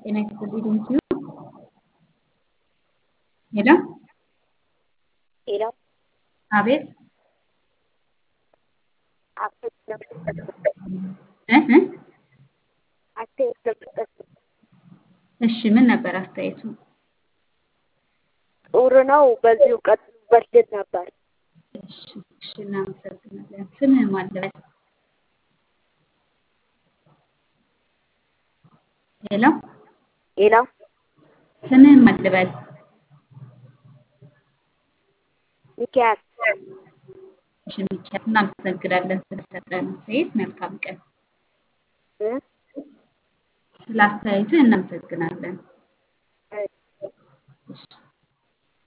ጤና ይስጥልኝ ቴንኪዩ ሄሎ ሄሎ አቤት አስተያየት እ እ አስተያየት ለመስጠት እሺ ምን ነበር አስተያየቱ? ጥሩ ነው። በዚሁ ቀጥሉበት ልል ነበር። እሺ እሺ እናመሰግናለን። ስምህ ማን ልበል? ሄሎ ሌላ ስምህ ማን ልበል? ሚኪያስ እሺ ሚኪያስ እናመሰግናለን ስለሰጠን አስተያየት። መልካም ቀን። እ ስለ አስተያየትህ እናመሰግናለን። እ እሺ